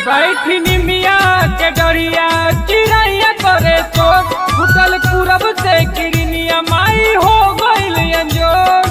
बैठी निमिया के डरिया चिड़ैया करे चोट फुटल पूरब से किरनिया माई हो गइल अंजोर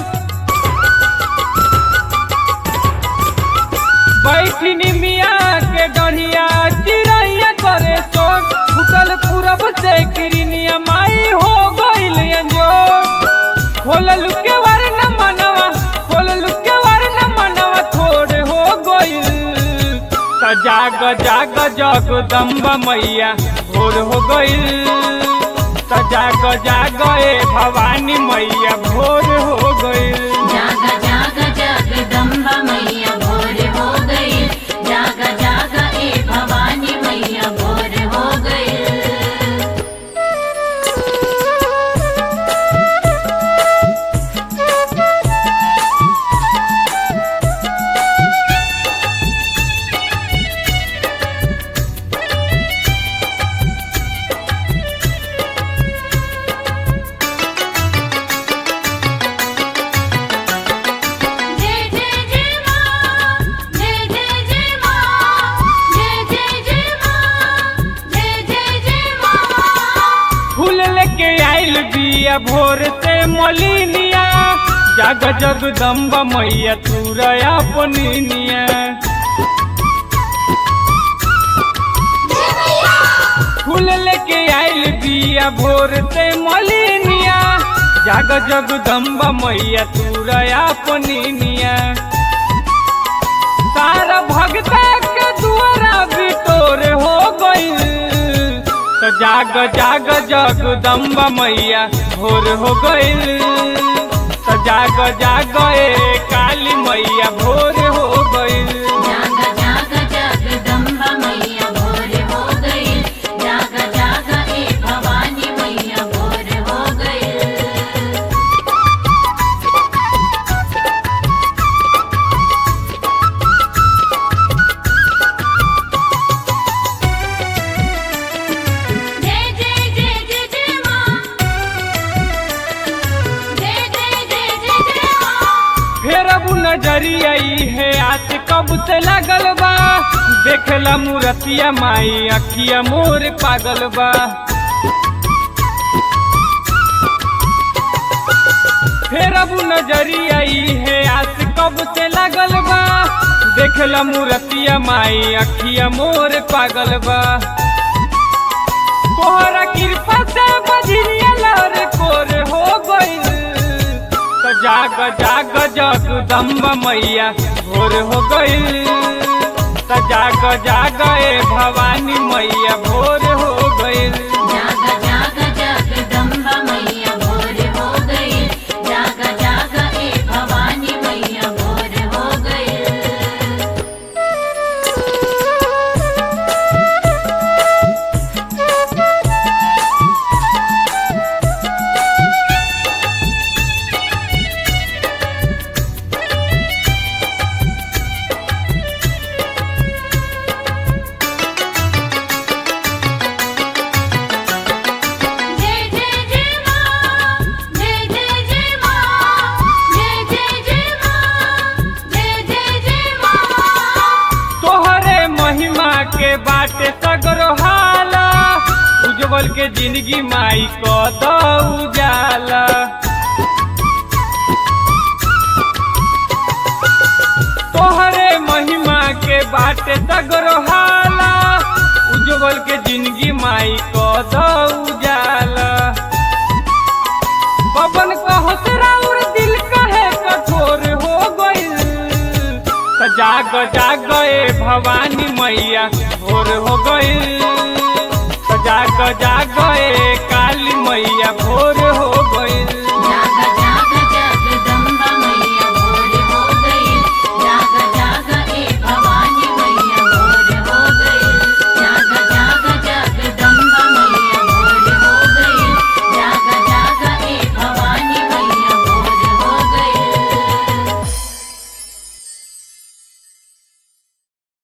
बैठी निमिया के डरिया चिड़ैया करे चोट फुटल पूरब से किरनिया माई हो गइल अंजोर खोलल के वार न मनवा खोलल के वार न मनवा थोड़े हो गइल त जाग जाग जगदम्बा मैया भोर हो गइल त जाग जाग ए भवानी मैया भोर हो गइल जाग जाग जगदम्बा मैया भोर हो गई जाग जाग ए भवानी मैया भोर हो गई जय जय जय मां जय जय जय मां जय जय जय मां जय जय जय मां फूल लेके आइल बिया भोर से मलिनिया जाग जगदम्बा मैया तुरया पनिनिया फूल लेके आइल बिया भोर से मलिनिया जाग जगदम्बा मैया तुरया पनिनिया सारा भगता के दुआरा बिटोर हो गइल त जाग जाग जगदम्बा मैया भोर हो गइल त जाग जाग ए काली मैया भोर हो गइल जाग जाग जगदम्बा मैया भोर हो गई जाग जाग ए भवानी मैया भोर हो गई जय जय जय जय जय मां जय जय जय जय जय मां फेर अब नजरिया ई है आस कब से लगल बा देखला मूरतिया माई अखिया मोर पागल बा फेर अब नजरिया ई है आस कब से लगल बा देखला मूरतिया माई अखिया मोर पागल बा तोहरा कृपा से बजरिया लर कोर हो गइल त जाग जाग जगदम्बा मैया भोर हो गइल त जाग जाग ए भवानी मैया भोर हो गइल जाग जाग जगदम्बा मैया भोर हो गई जाग जाग ए भवानी मैया भोर हो गई जय जय जय मां जय जय जय मां जय जय जय मां जय जय जय मां तोहरे महिमा के बाटे सगरो हाला उज्जवल के जिंदगी माई को दो उजाला तोहरे महिमा के बाटे सगरो हाला उज्जवल के जिंदगी माई को दो उजाला पवन कहत राउर दिल कहे कठोर हो गइल त जाग जाग ए भवानी मैया भोर हो गइल त जाग जाग ए